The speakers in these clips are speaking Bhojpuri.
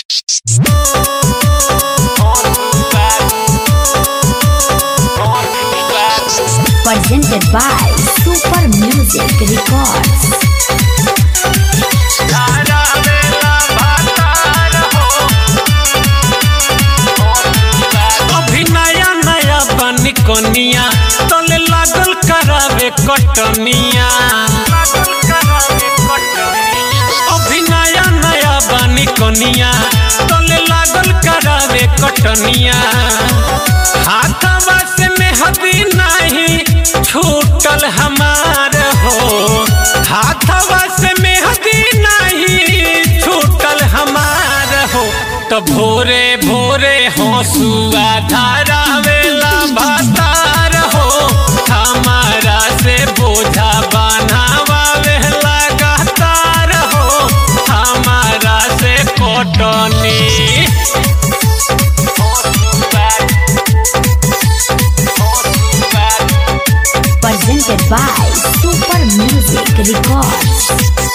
Presented by Super Music Records. अभी नया नया बनी कनिया तले लागल करावे कटनिया अभी नया नया बनी कनिया तले लागल करावे कटनिया हाथवा से मेहदी नहीं छूटल हमार हो हाथवा से मेहदी नहीं छूटल हमार हो तो भोरे भोरे हंसुआ धारावेला भातार हो हमारा से बोझा बनावे लगातार हो हमारा से कोटनी Presented by Super Music Records.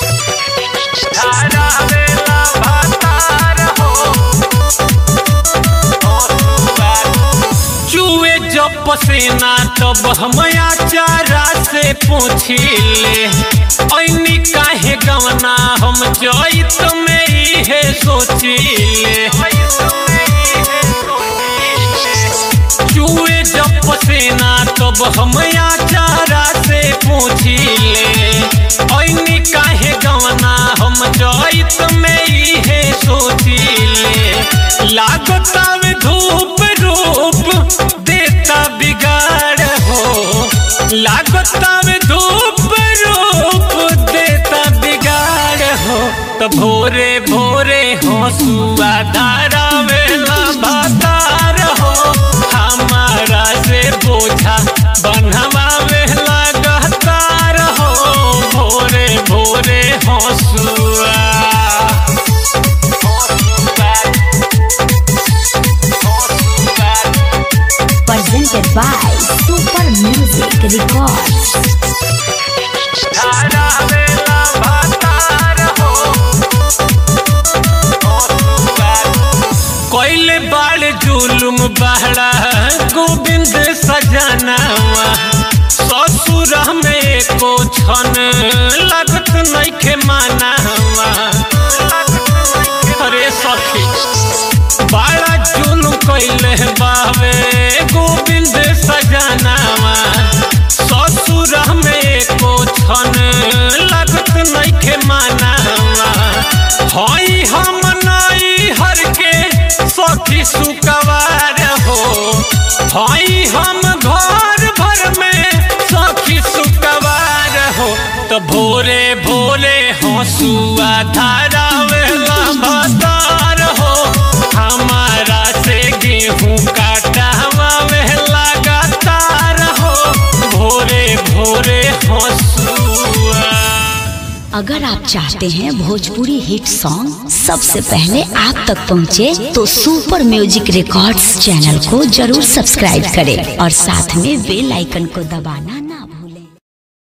धारावेला भातार हो चुए जब पसीना तब हम आचारा से पूछिले ऐनी काहे गवना हम जइत में इहे सोचिले चुए जब पसीना तब हम आचारा से पूछिले ऐनी काहे गवना हम जइत में इहे सोचिले लागतावे धूप रूप देता बिगाड़ हो लागतावे धूप रूप देता बिगाड़ हो तो भोरे भोरे हंसुआ धारा वेला भातार हो हमारा से बोझा बनवा वेला गहतार हो भोरे भोरे हंसुआ Presented by Super Music Records. धारावेला भातार हो कोइले बाल जुलुम बहरा गोविंद सजनावा ससुर में को छन लगत नइखे मानावा अरे सखी बड़ा जुलुम कइले बावे गोविंद सजनावा ससुर में को छन लगत नइखे मानावा हई हम नई हर के सखी सुकवार हो हई हम घर भर में सखी सुकवार हो तो भोरे भोरे हंसुआ धारा वेला भतार हो हमारा से गेहूं काटावा वेला लगातार हो भोरे भोरे हंसुआ अगर आप चाहते हैं भोजपुरी हिट सॉन्ग सबसे पहले आप तक पहुंचे, तो सुपर म्यूजिक रिकॉर्ड्स चैनल को जरूर सब्सक्राइब करें और साथ में बेल आइकन को दबाना ना